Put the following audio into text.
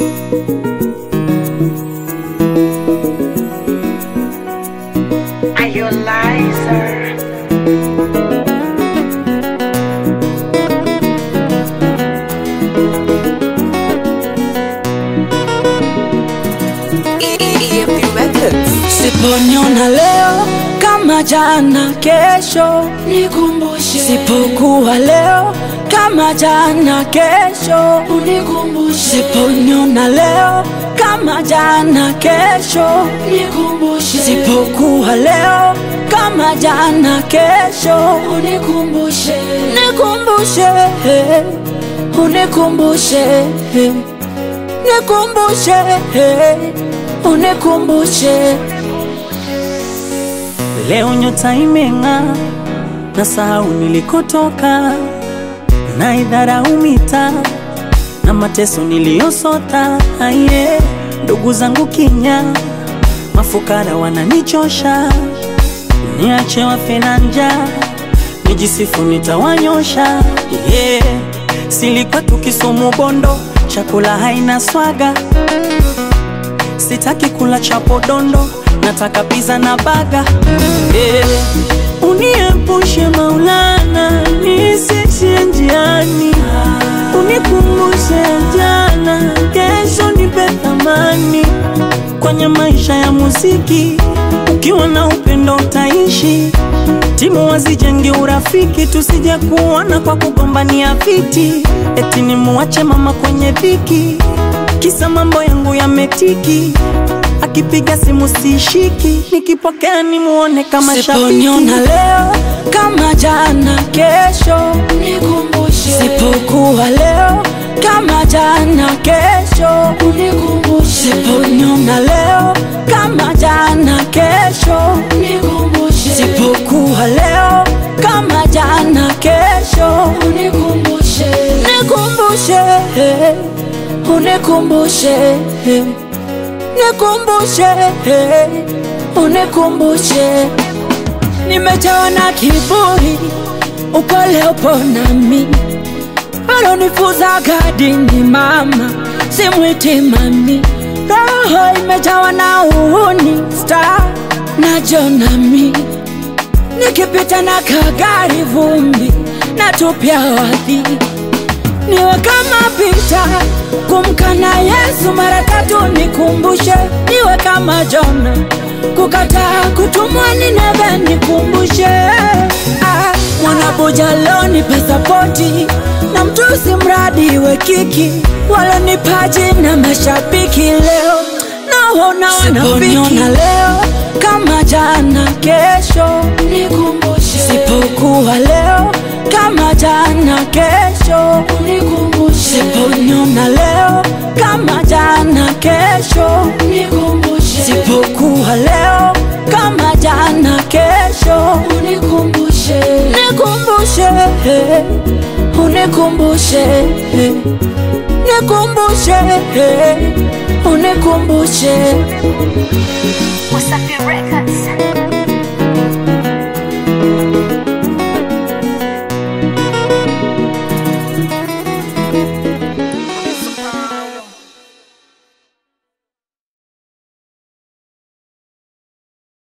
Are you a liar? Siponiona leo kama jana, kesho Nikumbushe, sipokuwa leo kama jana, kesho unikumbushe, siponiona leo kama jana, kesho nikumbushe, sipokuwa leo kama jana, kesho unikumbushe, nikumbushe, unikumbushe, nikumbushe, unikumbushe. Leo nyota imeng'aa, na sahau nilikotoka, na idharau mitaa na mateso niliyosota. Aye, ndugu zangu kinya, mafukara wananichosha, niache wafe na njaa, nijisifu nitawanyosha. Yeah, silikuwa tukisumu Bondo, chakula haina swaga sitaki kula chapo dondo, nataka pizza na baga. Eh, uniepushe Maulana, nisishie njiani, unikumbushe jana, kesho nipe thamani kwenye maisha ya muziki. Ukiwa na upendo utaishi, timu wazijenge urafiki, tusije kuona kwa kugombania viti, eti nimuache mama kwenye dhiki kisa mambo yangu yametiki, akipiga simu sishiki, nikipokea nimuone kama Siponiona shabiki. leo kama jana, kesho nikumbushe, sipokuwa leo kama jana, kesho unikumbushe, siponiona leo kama jana, kesho nikumbushe, sipokuwa leo kama jana, kesho unikumbushe, nikumbushe, unikumbushe, nikumbushe, unikumbushe. Nimejawa na kiburi, upole upo nami, alonifuza gadini mama, simwiti mami. Roho imejawa na uhuni, star na jonami, nikipita na kagari vumbi, natupia wadhi niwe kama Pita kumkana Yesu mara tatu, nikumbushe niwe kama Jona kukataa kutumwa Nineve, nikumbushe ah, mwanabuja leo nipe sapoti na mtusi mradi iwe kiki walonipaji na mashabiki leo naona wanafiki leo kama jana, kesho nikumbushe, sipokuwa leo kama jana, kesho unikumbushe, siponiona leo kama jana, kesho nikumbushe, sipokuwa leo kama jana, kesho unikumbushe, nikumbushe, unikumbushe, nikumbushe, unikumbushe. Wasafi Records.